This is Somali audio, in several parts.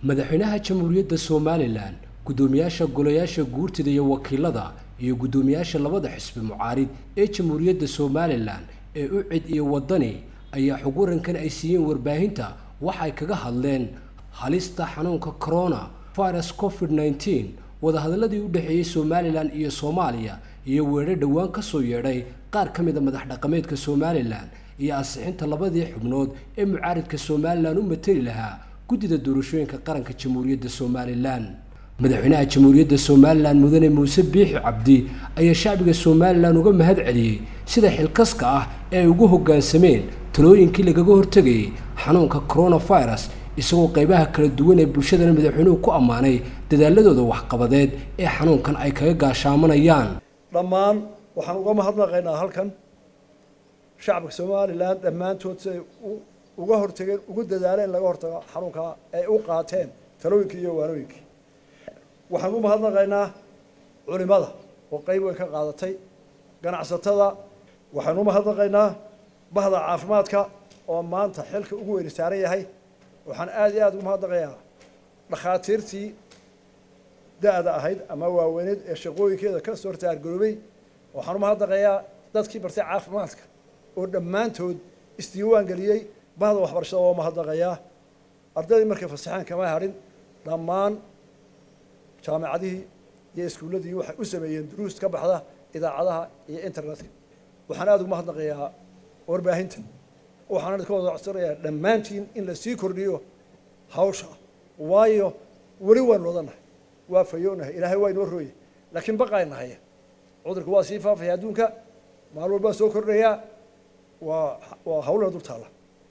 madaxweynaha jamhuuriyadda somalilan guddoomiyaasha golayaasha guurtida iyo wakiilada iyo guddoomiyaasha labada xisbi mucaarid ee jamhuuriyadda somalilan ee u cid iyo waddani ayaa xog warankan ay siiyeen warbaahinta waxay kaga hadleen halista xanuunka corona virus covid nneteen wadahadaladii u dhexeeyey somalilan iyo soomaaliya iyo weedho dhowaan ka soo yeedhay qaar ka mid a madax dhaqameedka somalilan iyo ansixinta labadii xubnood ee mucaaridka somalilan u mateli lahaa guddida doorashooyinka qaranka jamhuuriyadda somalilan madaxweynaha jamhuuriyadda somalilan mudane muuse biixi cabdi ayaa shacbiga somalilan uga mahad celiyey sida xilkaska ah ee ay ugu hoggaansameen talooyinkii lagaga hortegayay xanuunka coronavirus isagoo qaybaha kala duwan ee bulshadana madaxweynuhu ku ammaanay dadaaladooda waxqabadeed ee xanuunkan ay kaga gaashaamanayaan dhammaan waxaan uga mahadnaqaynaa halkan shacabka somalilan dhammaantood siday uga hortageen ugu dadaaleen in laga hortago xanuunkaa ay u qaateen talooyinkii iyo waanooyinkii waxaan ugu mahadnaqaynaa culimada oo qayb weyn ka qaadatay ganacsatada waxaan u mahadnaqaynaa bahda caafimaadka oo maanta xilka ugu weyni saaran yahay waxaan aada iyo aada ugu mahadnaqayaa dhakhaatiirtii da-da ahayd ama waaweyneed ee shaqooyinkeeda ka soo hortaargaroobay waxaan u mahadnaqayaa dadkii bartay caafimaadka oo dhammaantood isdiiwaan geliyey bahda waxbarashada oo mahadnaqayaa ardaydii markay fasaxeen kama hadhin dhammaan jaamacadihii iyo iskuulladii waxay u sameeyeen duruus ka baxda idaacadaha iyo internetka waxaan aada ugu mahadnaqayaa warbaahinta waxaan idinka wada codsanayaa dhammaantiin in la sii kordhiyo hawsha waayo weli waanu wadanahay waa fayoonahay ilaahay waa inoo rooyay laakiin baqaynahay cudurka waa sii faafaya adduunka maalin walbaa soo kordhayaa waa waa hawlana dul taalla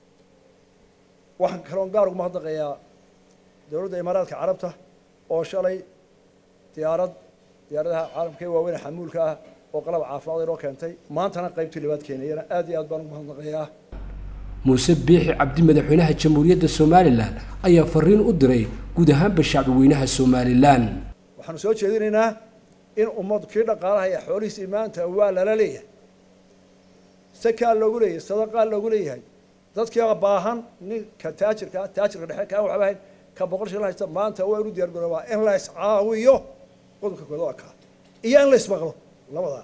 waxaan kaloon gaar ugu mahadnaqayaa dowladda imaaraadka carabta oo shalay diyaarad diyaaradaha caalamka ee waaweyn xamuulka ah oo qalab caafimaad inoo keentay maantana qaybtii labaad keenayana aad iyo aad baan ugu mahadnaqayaa muuse biixi cabdi madaxweynaha jamhuuriyadda somalilan ayaa fariin u diray guud ahaanba shacbi weynaha somalilan waxaanu soo jeedinaynaa in ummadu kii dhaqaalaha iyo xoolihiisii maanta waa lala leeyahay sakaa loogu leeyahay sadaqaa loogu leeyahay dadkii baahan ninka taajirka taajirka dhexe kaan waxba ahayn ka boqol shilin haysta maanta waa inu diyaar garoobaa in la iscaawiyo qodobka kooda waa kaa iyo in la ismaqlo labadaa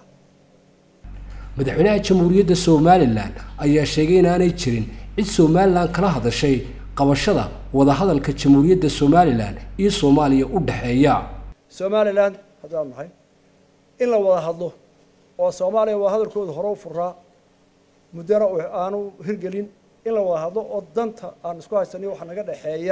madaxweynaha jamhuuriyadda somalilan ayaa sheegay inaanay jirin cid somalilan kala hadashay qabashada wadahadalka jamhuuriyadda somalilan iyo soomaaliya u dhexeeya somalilan haddaan nahay in la wada hadlo oo soomaaliya wada hadalkooda hore u furaa muddana aanu hirgelin in la wada hadlo oo danta aan isku haysaniyo waxa naga dhexeeya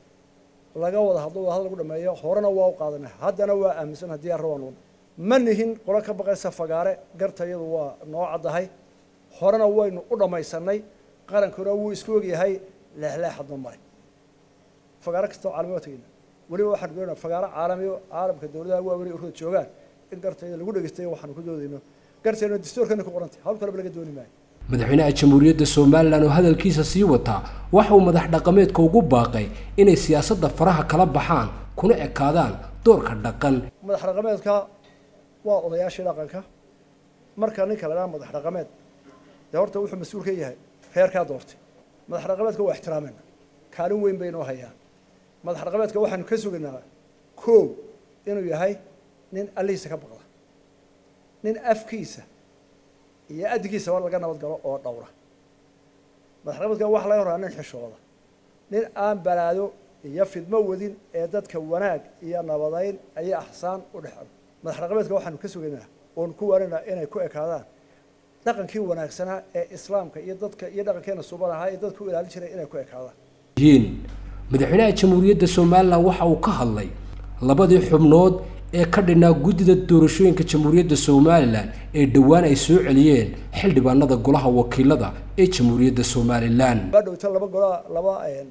laga wada hadlo wada hadal lagu dhameeyo horena waa u qaadanay haddana waa aaminsan haddii aan rabaan ma nihin qolo ka baqaysa fagaare gartayadu waa noo caddahay horena waynu u dhammaysanay qarankuna wuu isku ogyahay leexleexadna male fagaaro kastoo caalami waa tegeyna weliba waxaan doonaa fagaaro caalamiyo caalamka dowladaha waaweyn urada joogaan in gartayda lagu dhegeystayo waxaanu ku doodayno gartayna dastuurkana ku qorantay hawl kaleba laga dooni maayo madaxweynaha jamhuuriyadda somalilan oo hadalkiisa sii wataa waxa uu madax dhaqameedka ugu baaqay inay siyaasadda faraha kala baxaan kuna ekaadaan doorka dhaqan madax dhaqameedka waa odayaashii dhaqanka marka ninka la dhaha madax dhaqameed dee horta wuxuu mas-uul ka yahay reerkaa doortay madax dhaqameedka waa ixtiraamena kaalin weyn baynoo hayaan madax dhaqameedka waxaanu ka sugaynaa koow inuu yahay nin allihiisa ka baqda nin afkiisa iyo addigiisaba laga nabad galo oo dhowra madax dhaqameedka waxa laga horaa nin xishooda nin aan balaado iyo fidmo wadin ee dadka wanaag iyo nabadayn iyo axsaan u dhexo madax dhaqameedka waxaanu ka sugaynaa oonu ku waaninaa inay ku ekaadaan dhaqankii wanaagsanaa ee islaamka iyo dadka iyo dhaqankeena suban ahaa ee dadka u ilaalin jiray inay ku ekaadaan yihiin madaxweynaha jamhuuriyadda somalilan waxa uu ka hadlay labadii xubnood ee ka dhinaa guddida doorashooyinka jamhuuriyadda somalilan ee dhowaan ay soo celiyeen xildhibaanada golaha wakiilada ee jamhuuriyadda somalilan baa dhowta laba golaa laba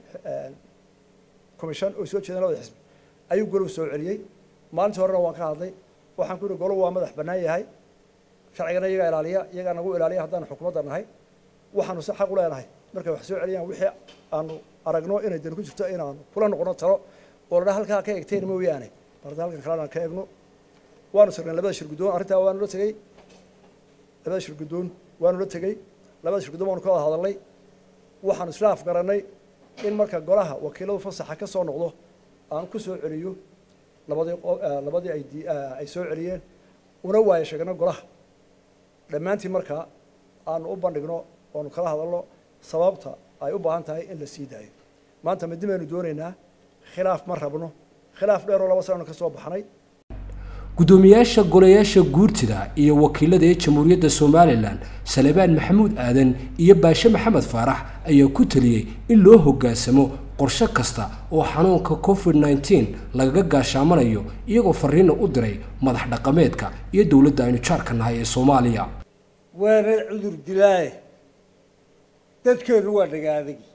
commission oo soo jeedeen labada xisbi ayuu golow soo celiyey maalintii horena waan ka hadlay waxaan ku yihi golow waa madax bannaan yahay sharcigana iyagaa ilaaliya iyagaa nagu ilaaliya haddaanu xukuumadda nahay waxaanu si xaq u leenahay markay wax soo celiyaan wixii aanu aragno inay dani ku jirto inaanu kula noqono talo oo ladhaa halkaa ka egteen mooyaane barda halkan kalena ka egno waanu sirnay labada shir guddoon arrintaa waanu la tegey labada shir guddoon waanu la tegey labada shir guddoon waanu ka wada hadalnay waxaanu isla afgarannay in marka golaha wakiiladu fasaxa ka soo noqdo aan ku soo celiyo labadii labadii ay ay soo celiyeen una waayo sheegno golaha dhammaantii markaa aanu u bandhigno oonu kala hadalno sababta ay u baahan tahay in la sii daayo maanta midi baynu doonaynaa khilaaf ma rabno khilaaf dheeroo laba sananu ka soo baxnay guddoomiyaasha golayaasha guurtida iyo wakiilada ee jamhuuriyadda somalilan salebaan maxamuud aadan iyo baashe maxamed faarax ayaa ku taliyey in loo hoggaansamo qorshe kasta oo xanuunka covid nneteen lagaga gaashaamanayo iyagoo fariina u diray madax dhaqameedka iyo dowladda aynu jaarka nahay ee soomaaliya waana cudur dilaaye dadkeenu waa dhagaadagi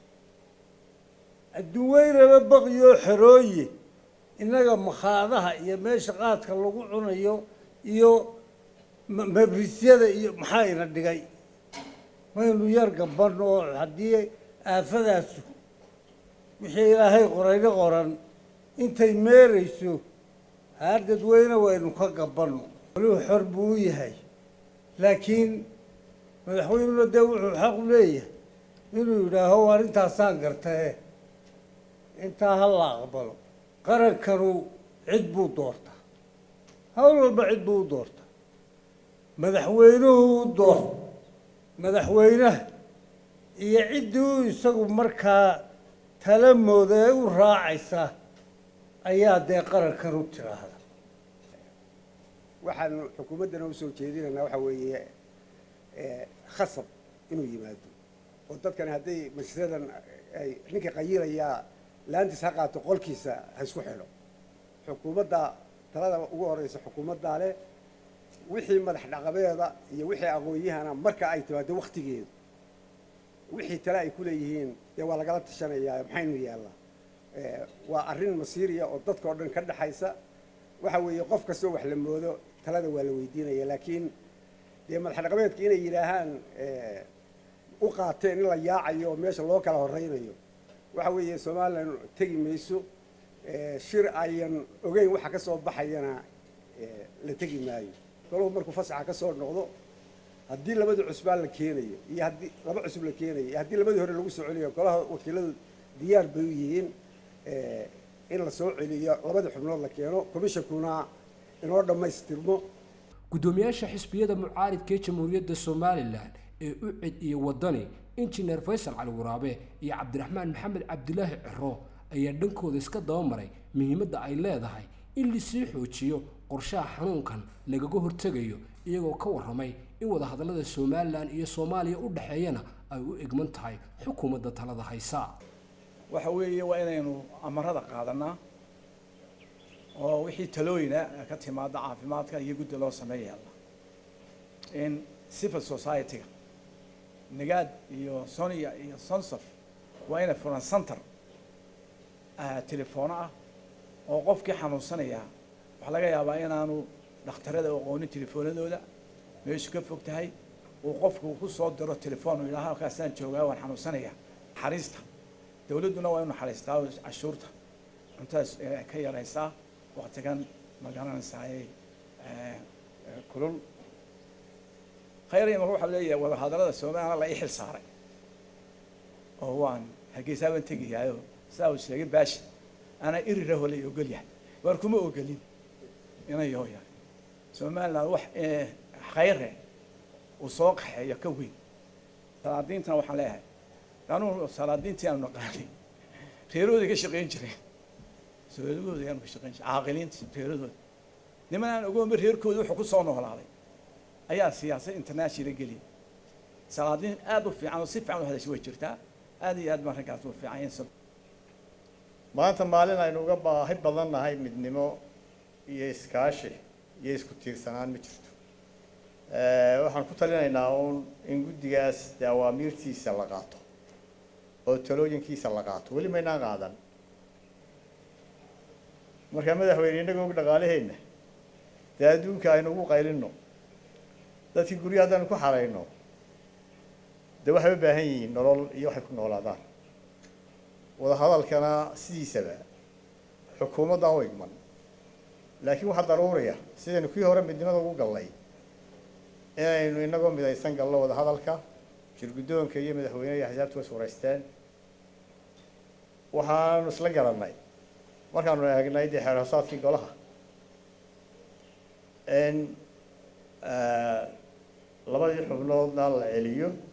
adduunweynaba baqiyoo xerooye innaga makhaadaha iyo meesha qaadka lagu cunayo iyo mabrisyada iyo maxaa ina dhigay maynu yar gaban oo haddii aafadaasu wixii ilaahay qorayna qoran intay meerayso haar dadweyne waynu ka gabanno waliu xor buu u yahay laakiin madaxweynuna dee wuxuu xaq u leeyahay inuu yidhaaho arrintaasaan gartae intaa ha la aqbalo qarankanu cid buu doortaa hawl walba cid buu u doortaa madaxweynuhu u doorta madaxweynaha iyo ciddii u isagu markaa tala mooda ee u raacaysa ayaa dee qarankan u tiraahda waxaanu xukuumaddana usoo jeedinaynaa waxaa weeye khasab inuu yimaado oo dadkani hadday majlisadan ay ninka qayilayaa laantiis ha qaato qolkiisa ha isku xidho xukuumadda talada ugu horeysa xukuumaddaa leh wixii madax dhaqameeda iyo wixii aqoon-yahana marka ay timaado waktigeedu wixii tale ay ku leeyihiin dee waa lagala tashanayaa maxaynu yaallaa waa arrin masiiriya oo dadka o dhan ka dhexaysa waxa weeye qof kastoo wax la moodo talada waa la weydiinaya laakiin dee madax dhaqameedka inay yidhaahaan u qaateen in la yaacayo oo meesha loo kala horeynayo waxa weeye somalilan tegi mayso shir ayan ogeyn waxa ka soo baxayana la tegi maayo golahu markuu fasaxa ka soo noqdo haddii labadii cusbaan la keenayo iyo haddii laba cusub la keenayo iyo haddii labadii hore lagu soo celiyo golaha wakiiladu diyaar bay u yihiin in la soo celiyo labadii xubnood la keeno commishonkuna inoo dhammaystirmo guddoomiyaasha xisbiyada mucaaridka ee jamhuuriyadda somalilan ee ucid iyo wadani injineer faysal cali waraabe iyo cabdiraxmaan maxamed cabdilaahi ciro ayaa dhankooda iska dabamaray muhiimadda ay leedahay in lasii xoojiyo qorshaha xanuunkan lagaga hortegayo iyagoo ka warramay in wadahadallada somalilan iyo soomaaliya u dhexeeyana ay u egman tahay xukuumadda talada haysa waxa weeye waa inaynu amarada qaadanaa oo wixii talooyina ka timaada caafimaadka iyo guddi loo sameeyaala in civil society-ga nagaad iyo sonia iyo sonsof waa inay furan center telefoono ah oo qofkii xanuunsanaya waxaa laga yaabaa inaanu dhakhtarada aqoonin telefoonadooda meeshu ka fog tahay uu qofku ku soo diro telefoon yidhaha halkaasaan joogaa waan xanuunsanaya naxariista dawladduna waa inu naxariistaa cashuurta cuntadas ka yaraysaa waktigan ma garanaysaay kulul khayr imaka waxaa leeyahay wadahadallada somalilan la ii xil saaray oo waan hargeysaa baan tegayaayo saa uu sheegay baashi anaa irira holay ogol yahay waar kuma ogolin inayo yahay somaliland wax khayre uu soo qaxeeyo ka weyn salaadiintana waxaan leeyahay anuu salaadiintii aanu naqaanay reerahooday ka shaqayn jireen soolagooda ayaanu ka shaqayn jiray caaqiliintii reerahooda niman aan ogoonba reerkooda wuxuu ku soo noolaaday ayaa siyaasad international geliyay salaadiin aada u fiican oo si fiican u hadashay way jirtaa aad iyo aad baan raggaas u fiican yahay maanta maalin aynu uga baahi badan nahay midnimo iyo iskaashi iyo isku tiirsanaan ma jirto waxaan ku talinaynaa uun in guddigaas dee awaamiirtiisa la qaato oo talooyinkiisa la qaato weli maynaan qaadan markaa madaxweyne innagoo og dhaqaalaheenna dee adduunka aynu ugu qaylinno dadkii guryo haddaynu ku xarayno dee waxay u baahan yihiin nolol iyo waxay ku noolaadaan wadahadalkana sidiisaba xukuumaddan u igman laakiin waxaa daruuriya sidaynu kii hore midnimada ugu gallay inaynu inagoo midaysan galno wadahadalka shirguddoonka iyo madaxweyneha axsaabtu way suuraysteen waxaanu isla garannay markaanu eegnay dee xeer hoosaadkii golaha in labadii xubnoodna la celiyo